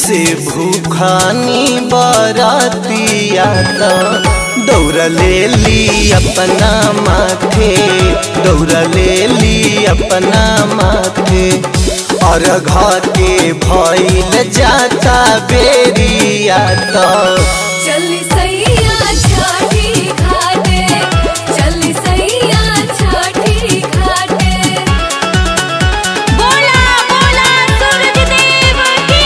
से भूखानी बरातिया त दौड़ ले ली अपना माथे दौड़ ले ली अपना माथे और घर के भइल जाता बेरिया त चली सैया छठी घाटे चली सैया छठी घाटे बोला बोला सूरज देव की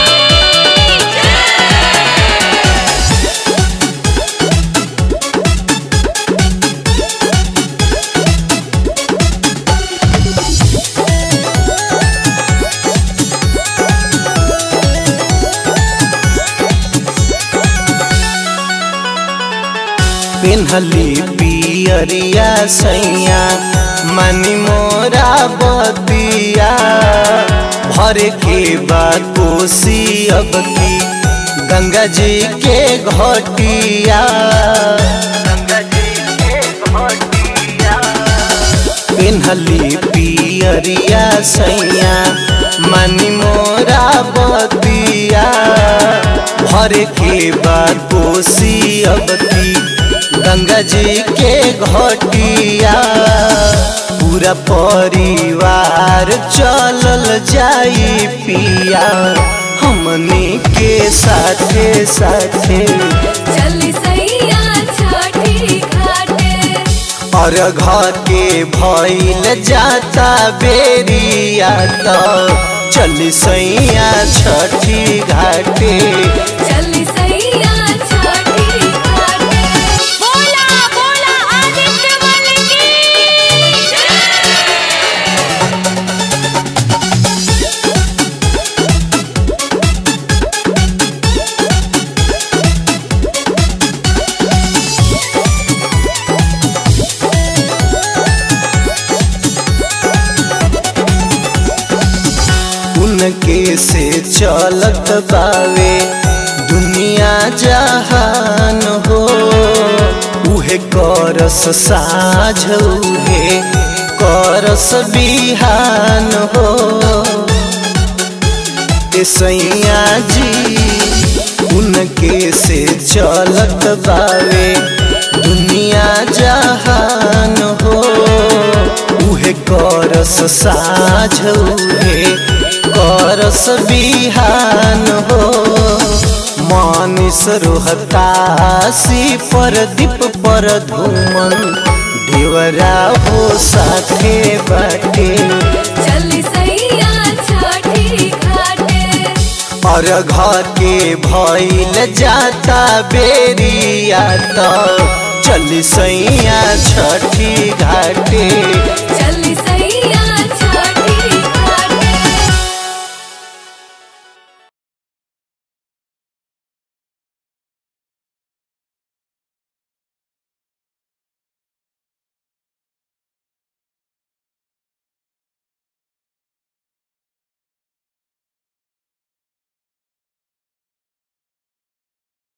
पिन्हली पियरिया सैया मनी मोरा बतिया भर के बाद कोसी अब की गंगा जी के घटिया गंगा जी के घटिया पिन्हली पियरिया सैया मनी मोरा बतिया भर के बाद कोसी अब की गंगा जी के घटिया पूरा परिवार चलल जाई पिया हमनी के साथे साथे चली सैया छठी घाटे और घर के भइल जाता बेरिया त चली सैया छठी घाटे चली सैया छठी घाटे बोला बोला आदित्य मल की उनके से चलत बावे दुनिया जहान हो उहे करस साझ उहे करस बिहान हो ए सैया जी उनके से चलत बावे दुनिया जहान हो उहे करस साझ उहे करस बिहान हो मानिस रोहतासी पर दीप पर धूमन देवरा हो साथे बाटे चली सैया छठी घाटे और घर के भइल जाता बेरिया त चली सैया छठी घाटे चली सैया